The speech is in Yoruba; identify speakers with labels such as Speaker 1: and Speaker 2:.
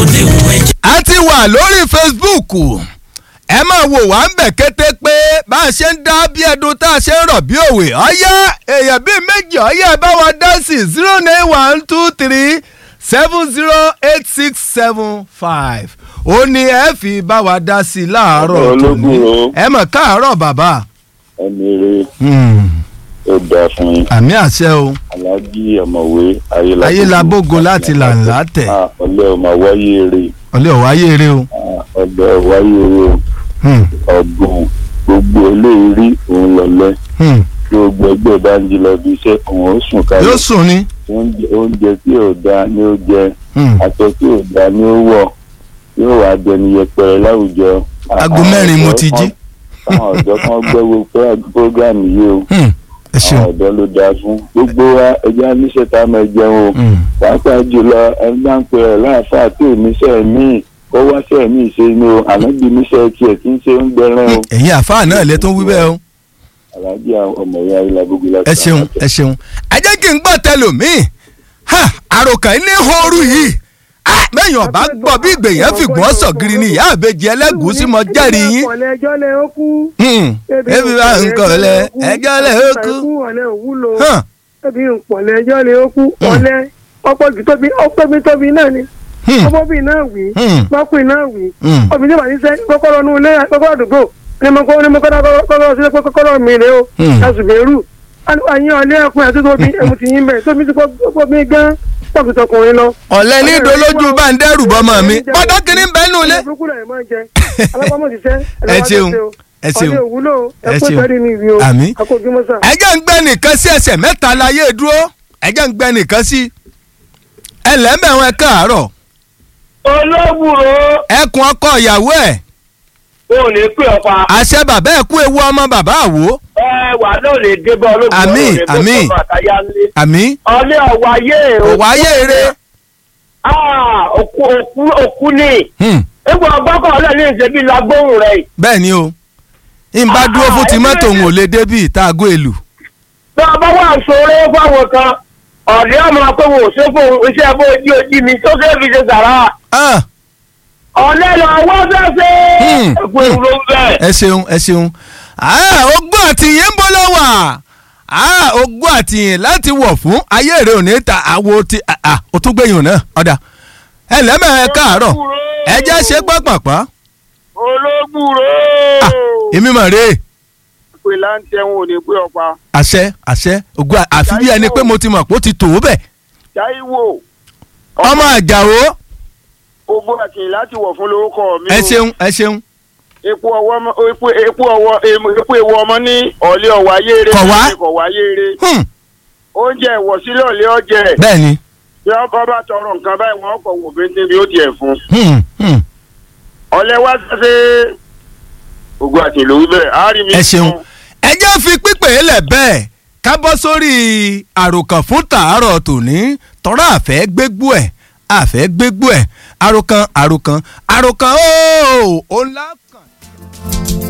Speaker 1: lè wù ẹ́
Speaker 2: a ti wà lórí Facebook ẹ máa wò wá ń bẹ̀ kété pé bá a ṣe ń dá bí ẹdun tá a ṣe ń rọ̀ bí òwe ọ̀yá èèyàn bíi méjì ọ̀yá ẹ bá wa dá sí zero nine one two three seven zero eight six seven five ó ní ẹ fi bá wa dá sí i láàárọ̀
Speaker 3: Ọ̀pọ̀
Speaker 2: tòní
Speaker 3: ológun o.
Speaker 2: ẹ mọ̀ káàárọ̀ bàbá
Speaker 3: ẹni rẹ
Speaker 2: Hmm,
Speaker 3: ó dáa fún yín
Speaker 2: àmì àṣẹ o
Speaker 3: aláàjì ọ̀mọ̀wé ayélujára
Speaker 2: ayélabógo láti làǹlà tẹ̀
Speaker 3: ọ̀lẹ́ ọmọ wáyé rè
Speaker 2: ọ̀lẹ́ ọ̀wá yéere o
Speaker 3: ọ̀lẹ́ wáyé rè
Speaker 2: Hmm,
Speaker 3: ọ̀gbọ̀n gbogbo eléyìí òun lọ̀lẹ́
Speaker 2: hmm.
Speaker 3: tí gbogbo ẹgbẹ́ bá ń jí lọ bí iṣẹ́ òun ó sùn
Speaker 2: yóò
Speaker 3: kalẹ̀
Speaker 2: sùn ni
Speaker 3: oúnjẹ oúnjẹ tí ò dáa ni ó jẹ
Speaker 2: Hmm.
Speaker 3: aṣọ tí ò dáa ni ó wọ̀ yóò wá dẹni yẹpẹrẹ láwùjọ.
Speaker 2: Aago mẹ́rin mo ti jí.
Speaker 3: àwọn ọ̀dọ́ kan gbẹ́wò program yìí o
Speaker 2: Hmm, ẹ ṣeun.
Speaker 3: àwọn ọ̀dọ́ ló dáa fún gbogbo wa ẹja níṣẹ́ tá a máa jẹun o
Speaker 2: Hmm.
Speaker 3: pàápàá jùlọ ẹni bá ń pè ẹ́ láàfáà tí ò níṣẹ́ míì ó wáṣẹ́ míì ṣe ni o ànábì níṣẹ́ tiẹ̀ tí ń ṣe ń gbẹrán o
Speaker 2: ẹ̀yin àfáà náà lè tún wí bẹ́ẹ̀ o.
Speaker 3: aláàjì ọmọ ìyá ilà gbogbo láti
Speaker 2: ẹ ṣeun ẹ ṣeun. ẹ jẹ́ kí n gbọ́ tẹlòmíì ha àròkàn ní ooru yìí Ah, mẹ́yìn ọ̀bá gbọ́ bí ìgbèyàn fìgbọ́n sọ̀gìrì ni ìyá àbèjì ẹlẹ́gùúsí mọ jẹ́rìí yín.
Speaker 4: ọ̀lẹ́ ẹjọ́ lẹ ó kú.
Speaker 2: Hmm, ebi bá ń kọ̀ lẹ ẹjọ́ lẹ ó kú.
Speaker 4: ọ̀lẹ́ òwúlò.
Speaker 2: Hàn,
Speaker 4: ebi ń pọ̀lẹ́ ẹjọ́ lẹ ó kú.
Speaker 2: Hmm.
Speaker 4: ọ̀lẹ́ ọ̀pọ̀ jù tóbi ọ̀pẹ̀bi tóbi náà ni.
Speaker 2: hmm,
Speaker 4: ọmọbìnrin náà wí.
Speaker 2: Hmm.
Speaker 4: lọ́kùnrin náà wí.
Speaker 2: hmm.
Speaker 4: obìnrin náà wà ní sẹ́ kọ́kọ́rọ́ inú ilé kọ́kọ́rọ́ àdúgbò ní mo kọ́ ní mo kọ́kọ́rọ́ kọ́kọ́rọ́ sílẹ̀ pé kọ́kọ́rọ́ mi rè o.
Speaker 2: Hmm.
Speaker 4: àṣùbẹ̀rù àyìn ọ̀lẹ́ ẹkùnrin àti tóbi ẹmu ti yín bẹ̀ tóbi ti kọ́ mi gan pọ̀jù tọkùnrin lọ.
Speaker 2: ọ̀lẹ́ ní dolójú bá ń dẹ́rù bọ́mọ mi pọ́dọ́ kìíní ń bẹ́ nù lé. Ẹ ṣeun, ẹ ṣeun,
Speaker 4: ọdẹ òwúlò
Speaker 2: ẹ
Speaker 4: ẹ kó
Speaker 2: ṣeun.
Speaker 4: sẹ́rí ní ìwé o
Speaker 2: Àmín.
Speaker 4: akójúmọ́ sà.
Speaker 2: ẹ jẹ́ ń gbẹ́ nìkan sí ẹsẹ̀ mẹ́ta láyé dúró ẹ jẹ́ ń gbẹ́ nìkan sí. ẹ lẹ́mẹ̀wọ̀n ẹ káàárọ̀
Speaker 5: olóbùrò
Speaker 2: ẹkùn ọkọ ìyàwó ẹ̀
Speaker 5: ò ní pè ọ́ pa
Speaker 2: àṣẹ bàbá ẹ̀ kú ewu ọmọ bàbá àwò
Speaker 5: ẹ wà náà lè dé bá olóbùrò
Speaker 2: Àmín,
Speaker 5: ò lè bó
Speaker 2: àmín.
Speaker 5: sọ́mọ àtàyà ńlé.
Speaker 2: àmì
Speaker 5: ọlẹ́ ọ̀wáyé
Speaker 2: òwáyé eré
Speaker 5: òkú òkú òkú ni
Speaker 2: Hmm,
Speaker 5: egbò ọgbọ́kọ̀ ọ̀lẹ́ ní ìṣẹ́bí lagbóhùn rẹ̀
Speaker 2: bẹ́ẹ̀ ni o n bá dúró fún ti mọ́tò òun ò lè débì tá a gó èlù.
Speaker 5: bí wọ́n bá wà sọ̀rọ̀ fáwọn kan ọ̀dẹ́ ọmọ pé wò ó ṣe fún iṣẹ́ bó ojú ojú mi tó ṣe fi ṣe sàrà
Speaker 2: Ah,
Speaker 5: ọ̀lẹ́ lọ wọ́n fẹ́ ṣe
Speaker 2: Hmm.
Speaker 5: ẹ̀kú ìwúrò ń bẹ̀.
Speaker 2: ẹ ṣeun ẹ ṣeun Ah, ogún àtìyìn ń bọ́ lọ́wọ́ Ah, ogún àtìyìn láti wọ̀ fún ayé èrè òní ta àwo ti ah, ah, ó tún gbẹ̀yìn náà ọ̀dà ẹ lẹ́mẹ̀ ẹ káàárọ̀ ẹ jẹ́ ṣe pọ́pọ̀pọ́
Speaker 5: olóbùrò
Speaker 2: èmi mọ̀ rèé
Speaker 5: pé láǹtẹ̀ wọn ò ní pé ọ̀pá
Speaker 2: àṣẹ àṣẹ ogún à- àfi bí ẹni pé mo ti mọ̀ pé ó ti tò ó bẹ̀
Speaker 5: Táíwò
Speaker 2: ọmọ àjàwó
Speaker 5: ogbó àtìyìn láti wọ̀ fún lórúkọ mi
Speaker 2: ẹ
Speaker 5: o.
Speaker 2: ṣeun ẹ ṣeun
Speaker 5: epo ọwọ́ ọmọ epo epo ọwọ́ em- epo ewu ọmọ ní ọ̀lẹ́ ọ̀wá yéere
Speaker 2: Kọ̀ wá?
Speaker 5: kọ̀ wá yéere
Speaker 2: Hmm,
Speaker 5: oúnjẹ ìwọ̀sílẹ̀ ọ̀lẹ́ ọ̀jẹ̀
Speaker 2: bẹ́ẹ̀ ni
Speaker 5: bí wọ́n bá bá tọrọ nǹkan báyìí wọ́n kọ̀ wò bíntín bí ó tiẹ̀ fún
Speaker 2: Hmm, hmm.
Speaker 5: ọ̀lẹ́ wá ṣe ogbó àtìyìn ló wí bẹ́ẹ̀ á rí mi.
Speaker 2: ẹ ṣeun ẹ jẹ́ fi pípé lẹ̀ bẹ́ẹ̀ ká bọ́ sórí àròkàn fún tàárọ̀ tòní tọ́ra àfẹ́ gbégbó ẹ̀ àfẹ́ gbégbó ẹ̀ àròkàn àròkàn àròkàn ooo ó ńlá kàn.